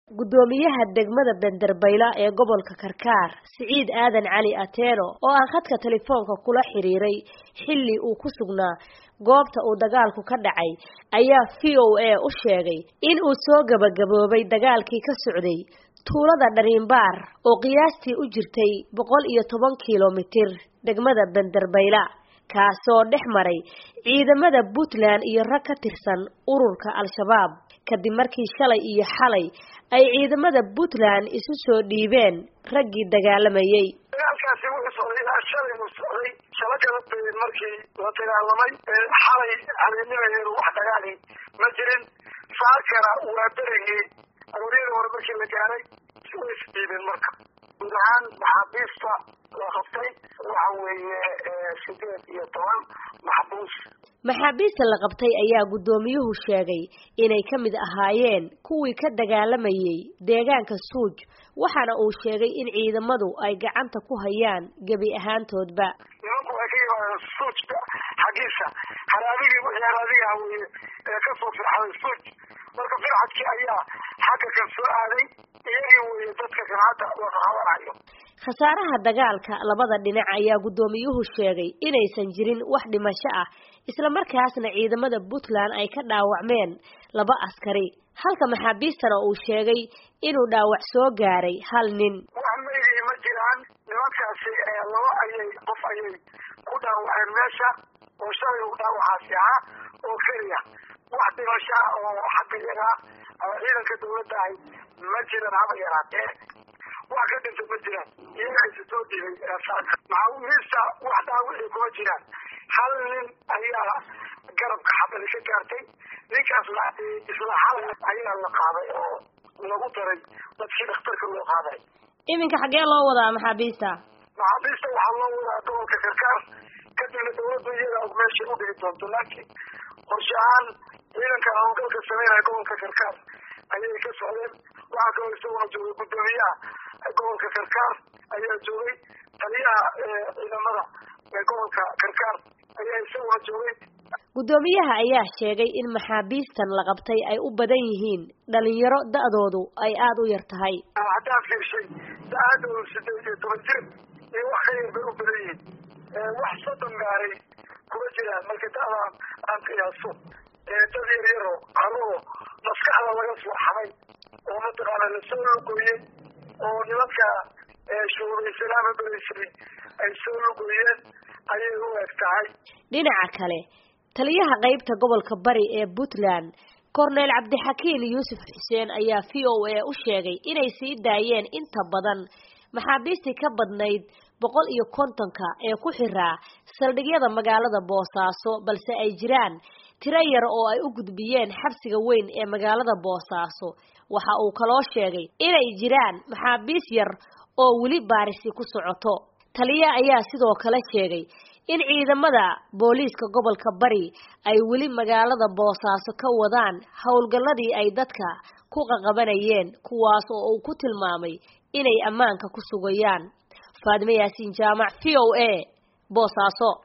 guddoomiyaha degmada benderbayla ee gobolka karkaar siciid aadan cali ateeno oo aan khadka telefoonka kula xiriiray xilli uu ku sugnaa goobta uu dagaalku ka dhacay ayaa v o a u sheegay in uu soo gabagaboobay dagaalkii ka socday tuulada dhariinbaar oo qiyaastii u jirtay boqol iyo toban kilomitir degmada benderbayla kaasoo dhex maray ciidamada puntland iyo rag ka tirsan ururka al-shabaab kadib markii shalay iyo xalay ay ciidamada puntland isu soo dhiibeen raggii dagaalamayey dagaalkaasi wuxuu socday ilaa shalay buu socday shalo kala beyen markii la dagaalamay xalay habeennimaheedu wax dagaali ma jirin saakana waa berigii aroryada hore markii la gaaray way isdhiibeen marka guud ahaan maxaabiista la qabtay waxa weeye sideed iyo toban maxbuus maxaabiista la qabtay ayaa guddoomiyuhu sheegay inay ka mid ahaayeen kuwii ka dagaalamayey deegaanka suuj waxaana uu sheegay in ciidamadu ay gacanta ku hayaan gebi ahaantoodba nimanku waxay ka yimaadeen suujka xaggiisa haraabigii wixii haraadigaha weye ee kasoo firxaday suuj marka firxadkii ayaa xagga kan soo aaday iyagii weye dadka kan hadda laqaqabanayo khasaaraha dagaalka labada dhinac ayaa guddoomiyuhu sheegay inaysan jirin wax dhimasho ah isla markaasna ciidamada puntland ay ka dhaawacmeen laba askari halka maxaabiistana uu sheegay inuu dhaawac soo gaaray hal nin wax maydii ma jiraan nimankaasi laba ayay qof ayay ku dhaawaceen meesha oo shalay u dhaawacaasi ahaa oo keliya wax dhimasho ah oo xagga yagaa ama ciidanka dawladda ahay ma jiran haba yaraatee wax ka dhinta ma jiraan iyaga isa soo dhiibay maxaabiista wax dhaawicii kuma jiraan hal nin ayaa garabka xabali ka gaartay ninkaasna isla hal ayaa la qaaday oo lagu daray dadkii dhakhtarka loo qaaday iminka xaggee loo wadaa maxaabiista maxaabiista waxaa loo wadaa gobolka karkaar kadibna dawladdu iyada meeshay u dhigi doonto laakiin qorshe ahaan ciidanka hawlgalka sameynaya gobolka karkaar ayay ka socdeen waxaa kaloo isaguna joogay guddoomiyaha gobolka karkaar ayaa joogay taliyaha ciidamada gobolka karkaar ayaa isaguna joogay guddoomiyaha ayaa sheegay in maxaabiistan la qabtay ay u badan yihiin dhalinyaro da-doodu ay aada u yar tahay haddaan fiirshay da-aadoodu sideed iyo toban jir iyo wax ka yar bay u badan yihiin wax soddon gaaray kuma jiraan marka da-daan aan qiyaaso dad yar yaro carruuro maskaxda laga soo xamay oo mataqaana lasoo lugooyey oo nimanka shuubaysanaama beraysay ay soo lugooyeen ayay u eg tahay dhinaca kale taliyaha qeybta gobolka bari ee puntland corneel cabdixakiin yuusuf xuseen ayaa v o a u sheegay inay sii daayeen inta badan maxaabiistii ka badnayd boqol iyo kontonka ee ku xiraa saldhigyada magaalada boosaaso balse ay jiraan tiro yar oo ay u gudbiyeen xabsiga weyn ee magaalada boosaaso waxa uu kaloo sheegay inay jiraan maxaabiis yar oo weli baarisi ku socoto taliya ayaa sidoo kale sheegay in ciidamada booliiska gobolka bari ay weli magaalada boosaaso ka wadaan howlgalladii ay dadka ku qaqabanayeen kuwaas oo uu ku tilmaamay inay ammaanka ku sugayaan faadime yaasiin jaamac v o a boosaaso